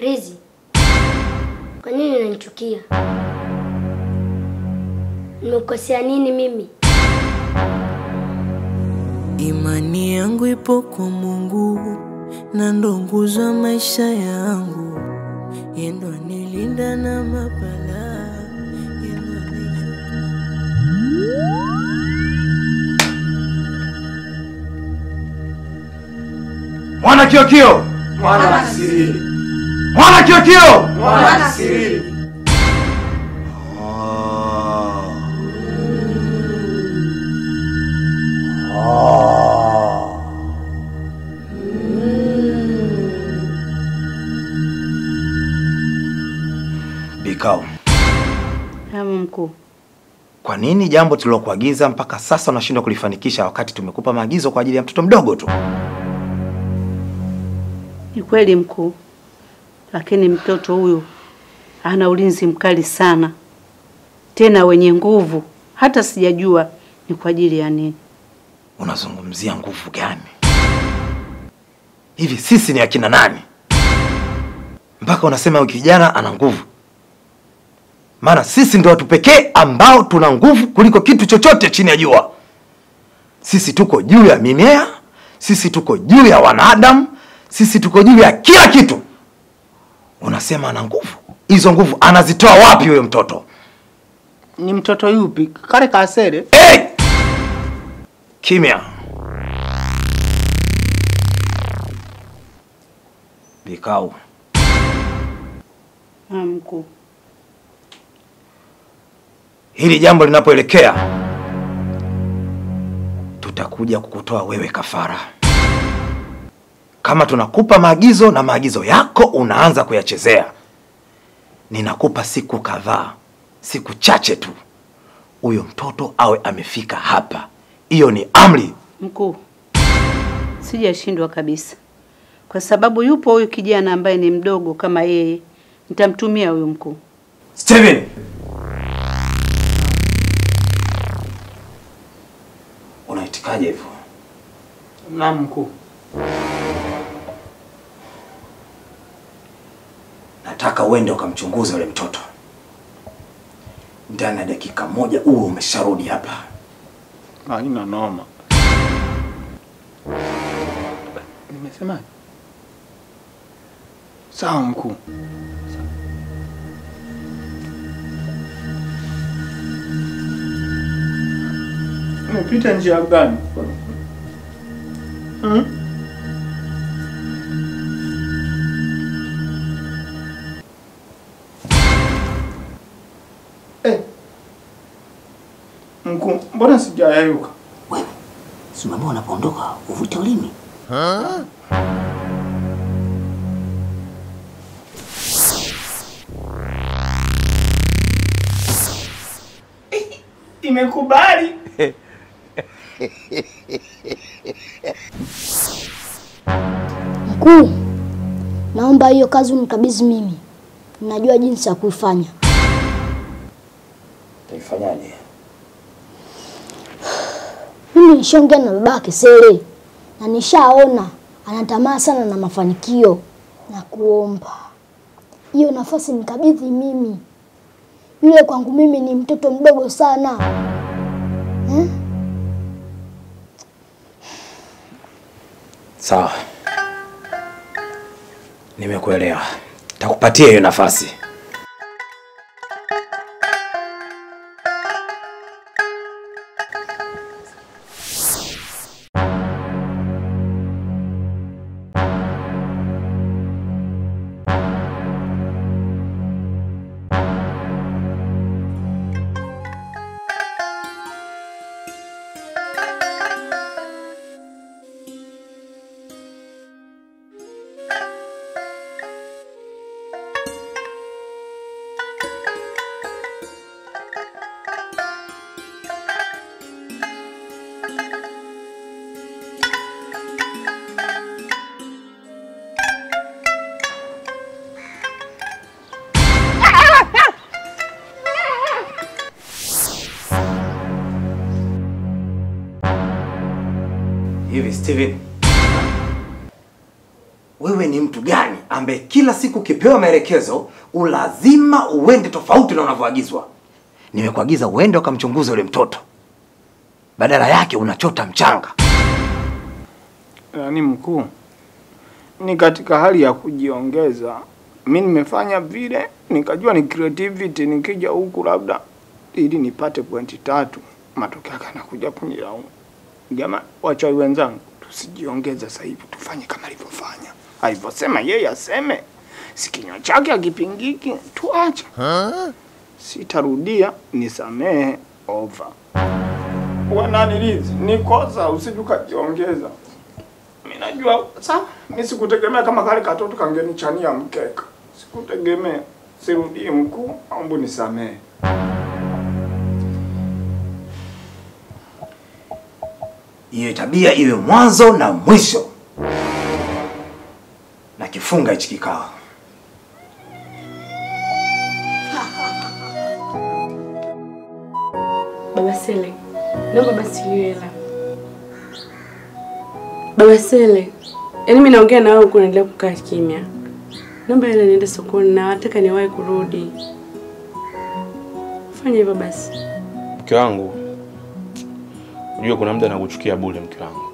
Rizi, kwa nini unanichukia? Nimekosea nini mimi? Imani yangu ipo kwa Mungu na ndo nguzo ya maisha yangu, yendo nilinda na mabala yendo anichunga. Mwana Kiokio! Mwana Sirili. Mwana Kiokio! Mwana Sirili. Bikao, Hamu mkuu, kwa nini jambo tulilokuagiza mpaka sasa unashindwa kulifanikisha wakati tumekupa maagizo kwa ajili ya mtoto mdogo tu? ni kweli mkuu, lakini mtoto huyu ana ulinzi mkali sana, tena wenye nguvu, hata sijajua ni kwa ajili ya nini. Unazungumzia nguvu gani? Hivi sisi ni akina nani mpaka unasema huyu kijana ana nguvu? Maana sisi ndio watu pekee ambao tuna nguvu kuliko kitu chochote chini ya jua. Sisi tuko juu ya mimea, sisi tuko juu ya wanadamu, sisi tuko juu ya kila kitu. Unasema ana nguvu? Hizo nguvu anazitoa wapi huyo mtoto? Ni mtoto yupi? Kale kasere? Hey! Kimya. Vikao. Hamu mkuu, Hili jambo linapoelekea, tutakuja kukutoa wewe kafara. Kama tunakupa maagizo na maagizo yako unaanza kuyachezea, ninakupa siku kadhaa, siku chache tu, huyo mtoto awe amefika hapa. Hiyo ni amri. mkuu, sijashindwa kabisa, kwa sababu yupo huyu kijana ambaye ni mdogo kama yeye, nitamtumia huyu mkuu. Steven, unaitikaje hivyo? Naam mkuu. Nataka uende ukamchunguze yule mtoto. Ndani ya dakika moja uwe umesharudi hapa. Haina noma. Nimesemaje? Sawa mkuu. Umepita njia gani? Hmm? Eh. Mkuu, mbona sijayayuka? Wewe si umeambiwa unapoondoka uvute ulimi? Imekubali. Mkuu, naomba hiyo kazi unikabidhi mimi. Najua jinsi ya kuifanya. Taifanyaje? Mimi nishaongea na baba Kesele na nishaona anatamaa sana na mafanikio, na kuomba hiyo nafasi nikabidhi mimi. Yule kwangu mimi ni mtoto mdogo sana eh? Sawa, nimekuelewa. Takupatia hiyo nafasi. Hivi Steven, wewe ni mtu gani ambaye kila siku ukipewa maelekezo ulazima uende tofauti na unavyoagizwa. Nimekuagiza uende ukamchunguze yule mtoto, badala yake unachota mchanga. Yaani mkuu, ni katika hali ya kujiongeza. Mi nimefanya vile, nikajua ni creativity, nikija huku labda ili nipate pointi tatu, matokeo yake anakuja kunilaumu. Jamani, wachawi wenzangu, tusijiongeze sasa hivi, tufanye kama alivyofanya, alivyosema yeye aseme, si kinywa chake akipingiki, tuache. Sitarudia, nisamehe, over. Wananilizi ni kosa, usije ukajiongeza. Mimi najua sawa, mimi sikutegemea kama kale katoto kangenichania mkeka, sikutegemea. Sirudii mkuu, naomba nisamehe. Hiyo tabia iwe mwanzo na mwisho, na kifunga hichi kikao. Baba Sele, naomba basi hiyo hela. Baba Sele, yaani mimi naongea na wewe huku unaendelea kukaa kimya. Naomba hela niende sokoni na nataka niwahi kurudi. Fanya hivyo basi. Mke wangu, unajua kuna muda nakuchukia bure mke wangu,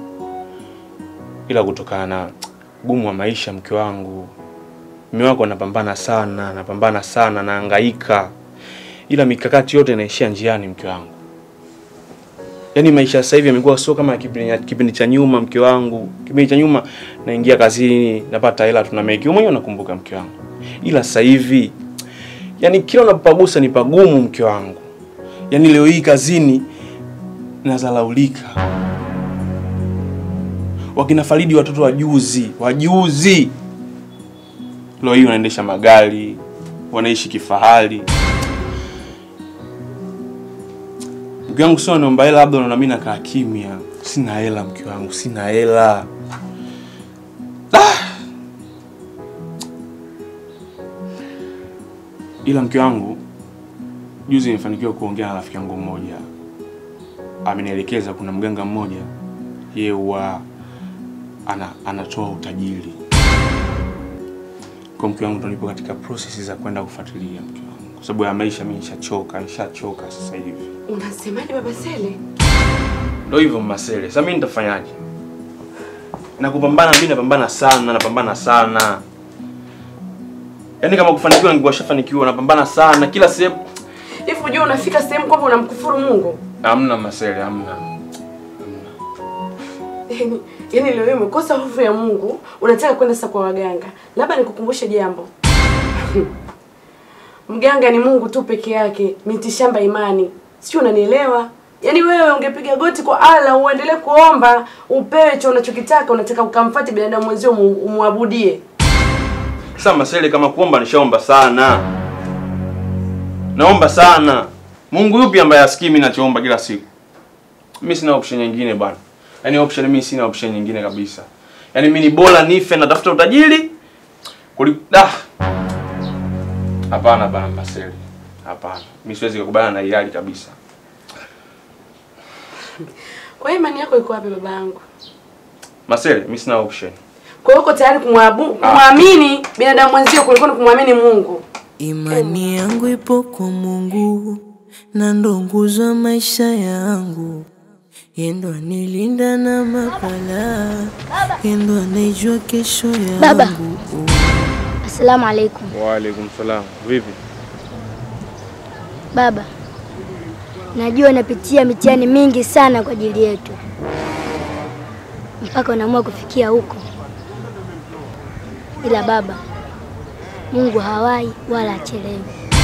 ila kutokana na gumu wa maisha mke wangu, mume wako anapambana sana, anapambana sana, nahangaika, ila mikakati yote inaishia njiani mke wangu. Yaani maisha sasa hivi yamekuwa sio kama kipindi kipindi cha nyuma mke wangu. Kipindi cha nyuma naingia kazini, napata hela tunameki. Wewe mwenyewe unakumbuka mke wangu. Ila sasa hivi yani kila unapopagusa ni pagumu mke wangu. Yaani leo hii kazini nazalaulika. Wakina Faridi watoto wajuzi, wajuzi. Leo hii wanaendesha magari, wanaishi kifahari. Mke wangu sio naomba hela, labda unaona mimi nakaa kimya. Sina hela mke wangu, sina hela. Ah! Ila mke wangu juzi nimefanikiwa kuongea na rafiki yangu mmoja, amenielekeza kuna mganga mmoja yeye huwa ana, anatoa utajiri kwa mke wangu, ndo nipo katika process za kwenda kufuatilia mke wangu, kwa sababu ya maisha mimi nishachoka, nishachoka sasa hivi. Unasemaje Baba Sele? Ndio hivyo Masele. Sasa mimi nitafanyaje? Na kupambana mimi napambana sana, napambana sana. Yaani kama kufanikiwa ningekuwa shafanikiwa, napambana sana kila sehemu. Hivi unajua unafika sehemu kwamba unamkufuru Mungu? Hamna Masele, hamna. Yaani yaani leo hii umekosa hofu ya Mungu, unataka kwenda sasa kwa waganga. Labda nikukumbushe jambo. Mganga ni Mungu tu peke yake, miti shamba imani. Sio unanielewa? Yaani wewe ungepiga goti kwa Allah uendelee kuomba, upewe cho unachokitaka, unataka ukamfuate binadamu mwenzio umu- umwabudie. Sasa Masele, kama kuomba nishaomba sana. Naomba sana. Mungu yupi ambaye asikii mimi nachoomba kila siku? Mimi sina option nyingine bwana. Yaani option mimi sina option nyingine kabisa. Yaani mimi ni bora nife natafuta utajiri kuliko ah. Hapana bana Masele. Hapana. Mimi siwezi kukubaliana na hii hali kabisa. Kwa hiyo imani yako iko wapi baba yangu? Masele, mimi sina option. Kwa hiyo uko tayari kumwabu kumwamini binadamu mwenzio kuliko ni kumwamini Mungu. Imani yangu ipo kwa Mungu na ndo nguzo ya maisha yangu. Yendo anilinda na mabala, yendo anaijua kesho yangu. Baba. Asalamu alaikum. Wa alaikum salam. Vipi? Baba, najua unapitia mitihani mingi sana kwa ajili yetu, mpaka unaamua kufikia huko. Ila baba, Mungu hawai wala achelewi.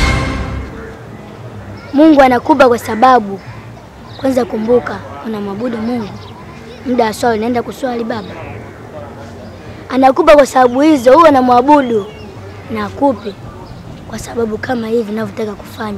Mungu anakupa kwa sababu, kwanza kumbuka, unamwabudu Mungu. Muda wa swala unaenda kuswali baba. Anakupa kwa sababu hizo, huwe unamwabudu na akupe kwa sababu kama hivi ninavyotaka kufanya.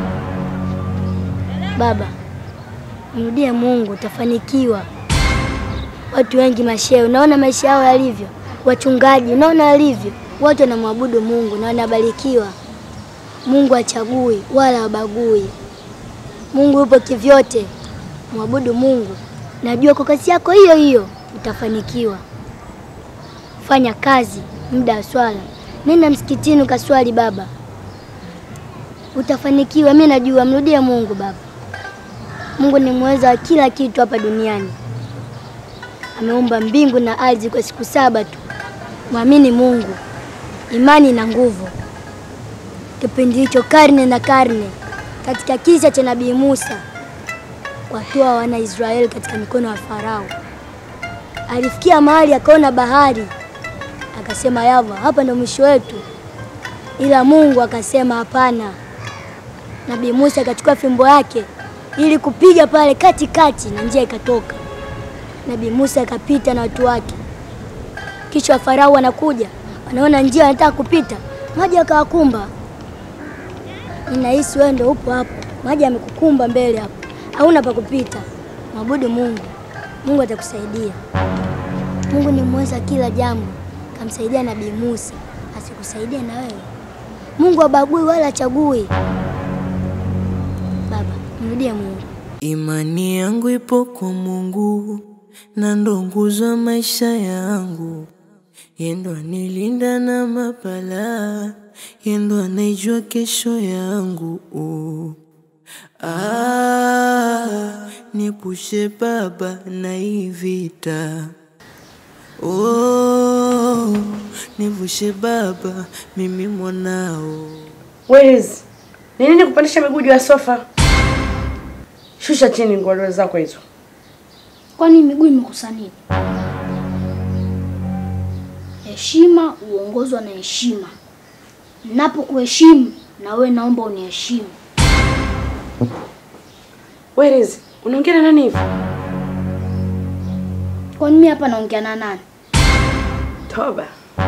Baba, mrudie Mungu, utafanikiwa. Watu wengi mashehe, unaona maisha yao yalivyo, wachungaji, unaona walivyo, wote wanamwabudu Mungu na wanabarikiwa. Mungu hachagui wala habagui. Mungu yupo kivyote. Mwabudu Mungu, najua kwa kazi yako hiyo hiyo utafanikiwa. Fanya kazi muda wa swala, nenda msikitini ukaswali baba, utafanikiwa. Mi najua, mrudie Mungu baba. Mungu ni mweza wa kila kitu hapa duniani, ameumba mbingu na ardhi kwa siku saba tu. Mwamini Mungu, imani na nguvu. Kipindi hicho karne na karne, katika kisa cha Nabii Musa watoa wana Israeli katika mikono ya Farao. Alifikia mahali akaona bahari, akasema yava, hapa ndo mwisho wetu, ila Mungu akasema hapana. Nabii Musa akachukua fimbo yake ili kupiga pale katikati, na njia ikatoka. Nabii Musa akapita na watu wake, kisha Farao wanakuja, wanaona njia, wanataka kupita, maji akawakumba. Ninahisi wewe ndo upo hapo, maji yamekukumba mbele hapo hauna pa kupita. Mwabudu Mungu, Mungu atakusaidia. Mungu ni mweza kila jambo, kamsaidia Nabii Musa, asikusaidie na wewe. Mungu habagui wala hachagui. Baba, mrudie Mungu. Imani yangu ipo kwa Mungu na ndo nguzo ya maisha yangu. Yendo anilinda na mapala, yendo anaijua kesho yangu. Uh. Ah, nipushe Baba na hii vita. Oh, nivushe Baba, mimi mwanao. Wezi, ni nini kupandisha miguu juu ya sofa? Shusha chini nguo zako hizo. Kwani miguu imekosa nini? Heshima huongozwa na heshima. Napokuheshimu na wewe naomba uniheshimu. Wezi, unaongea na nani hivi? Kwani mimi hapa naongea na nani? Toba.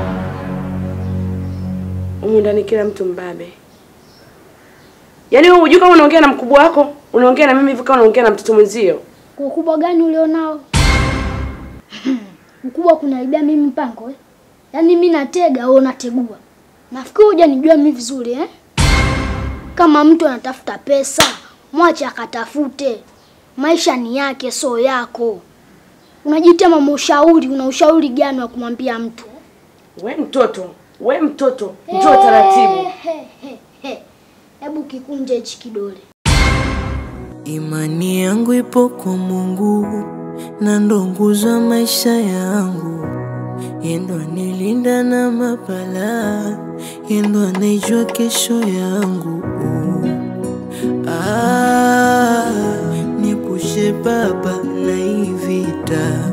Humu ndani kila mtu mbabe. Yaani wewe hujui kama unaongea na mkubwa wako? Unaongea na mimi hivi kama unaongea na mtoto mwenzio? Kwa ukubwa gani ulionao? Ukubwa kunaibia mimi mpango eh? Yaani mimi natega au unategua? Nafikiri hujanijua mimi vizuri eh? Kama mtu anatafuta pesa, mwache akatafute. Maisha ni yake, sio yako. Unajiita mama ushauri, una ushauri gani wa kumwambia mtu? We mtoto, we mtoto, njoo taratibu. He, he, he. Hebu kikunje hichi kidole. Imani yangu ipo kwa Mungu na ndo nguzo ya maisha yangu. Yendo anilinda na mapala, yendo anaijua kesho yangu. Ah, nipushe Baba na hii vita.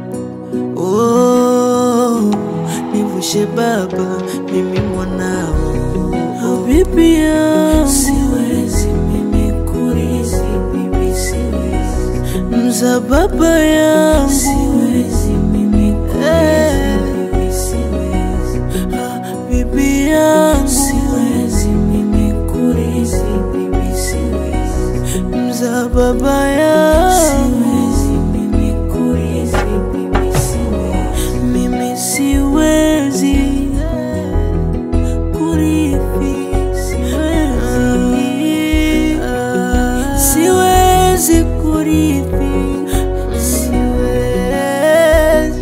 Oh, nivushe Baba, mimi mwanao. Habibi yangu, siwezi mimi kurithi, mimi siwezi. Mza baba yangu, siwezi mimi kurithi, mimi siwezi. Habibi yangu, siwezi mimi kurithi, mimi siwezi. Mza baba yangu, siwezi mimi kurithi, mimi siwezi. Mimi siwezi kurithi, siwezi. Siwezi kurithi, siwezi.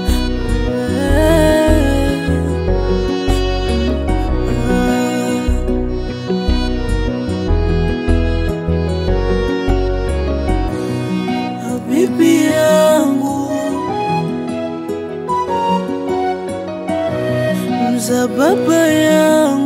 Habibi yangu mza baba yangu